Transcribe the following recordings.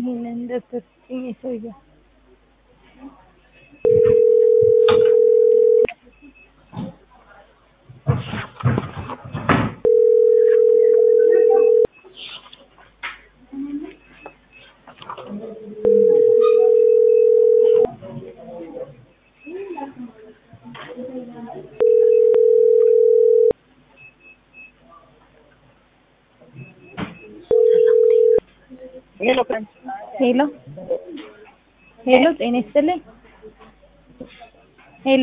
ይህንን ደብተር ስጭኝ ሰውዬው ሄሎ ሄሎ ሄሎ ጤና ይስጥልኝ ሄሎ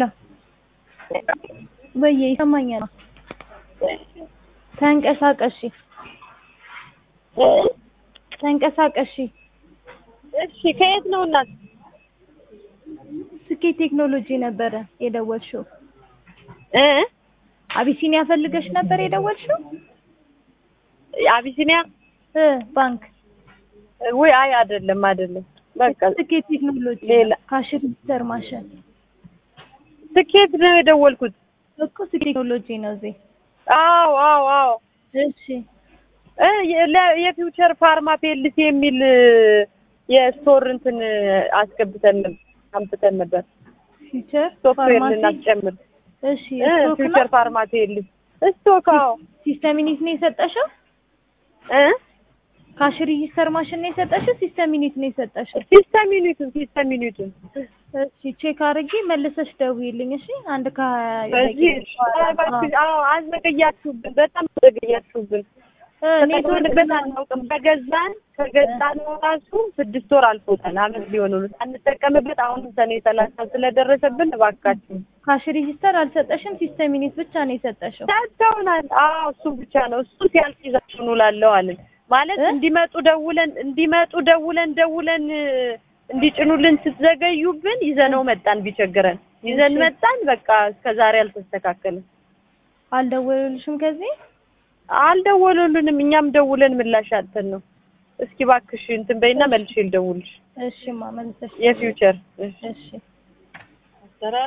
ወዬ ይሰማኛል ተንቀሳቀሺ ተንቀሳቀሺ እሺ ከየት ነው እናት? ስኬት ቴክኖሎጂ ነበረ የደወልሽው እ አቢሲኒያ ፈልገሽ ነበር የደወልሽው አቢሲኒያ እ ባንክ ወይ አይ አይደለም አይደለም በቃ ስኬት ቴክኖሎጂ ሌላ ካሽ ሬጂስተር ማሽን ስኬት ነው የደወልኩት እኮ ስኬት ቴክኖሎጂ ነው እዚህ አዎ አዎ አዎ እሺ እ የ- የፊውቸር ፋርማ ፔልሲ የሚል የስቶር እንትን አስገብተን ነበር አምጥተን ነበር ፊቸር ሶፍትዌር ፋርማሲ ልናስጨምር እሺ እ ስቶክ ፊውቸር ነው ፋርማ ፔልሲ ስቶክ አዎ ሲስተም ዩኒት ነው የሰጠሽው እ ካሽ ሬጂስተር ማሽን ነው የሰጠሽው ሲስተም ዩኒት ነው የሰጠሽው ሲስተም ዩኒቱን ሲስተም ዩኒቱን እሺ ቼክ አድርጊ መልሰሽ ደውዪልኝ እሺ አንድ ከሀያ በዚህ ደቂቃ በኋላ። እባክሽ፣ አዎ አዘገያችሁብን፣ በጣም አዘገያችሁብን። እ ኔትወርክ ተጠቅመንበት አናውቅም። ከገዛን ከገዛን ራሱ ስድስት ወር አልፎታል፣ አመት ሊሆን ነው ሳንጠቀምበት። አሁን ሰኔ ሰላሳ ስለደረሰብን እባካችሁ ካሽ ሬጂስተር አልሰጠሽም ሲስተም ዩኒት ብቻ ነው የሰጠሽው ሰጥተውናል። አዎ እሱ ብቻ ነው። እሱ ሲያልቅ ይዛችሁ ኑ እላለሁ አለን። ማለት እ? እንዲመጡ ደውለን እንዲመጡ ደውለን ደውለን እ፣ እንዲጭኑልን ስትዘገዩብን ይዘነው መጣን። ቢቸግረን ይዘን እሺ። መጣን። በቃ እስከ ዛሬ አልተስተካከለም። አልደወሉልሽም ከዚህ አልደወሉልንም። እኛም ደውለን ምላሽ አጥተን ነው። እስኪ እባክሽ እንትን በይና መልሼ ልደውልሽ። እሺማ መልሰሽ የፊውቸር እሺ